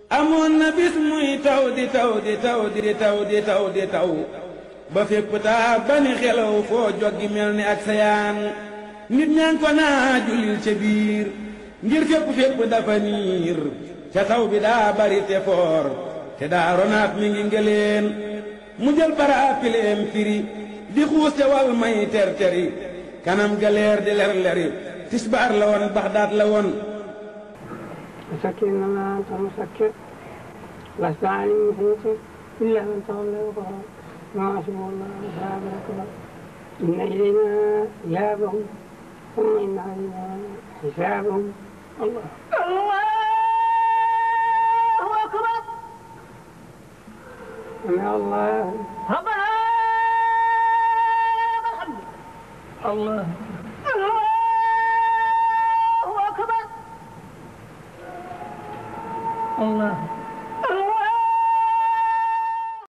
amoon na bis muy taw di taw di taw di taw di taw di taw ba fépp taa ba ni xelaw foo joggi mel ni ak sayaan nit ñaa ngi ko naa jullil ca biir ngir fépp fépp dafa niir ca taw bi daa bari te foor te daa ronaat mi ngi ngeleen mu jël bara pileem firi di xuus te wal may ter teri kanam galeer di ler leri tisbaar la woon baxdaat la woon مسكر إنما أنت مسكر لست عليم مسيطر إلا من تولى وكفر ما حسب الله أصحاب الكفر إن إلينا إيابهم ثم إن علينا حسابهم الله الله أكبر سمع الله ربنا لك الحمد الله الله أكبر الله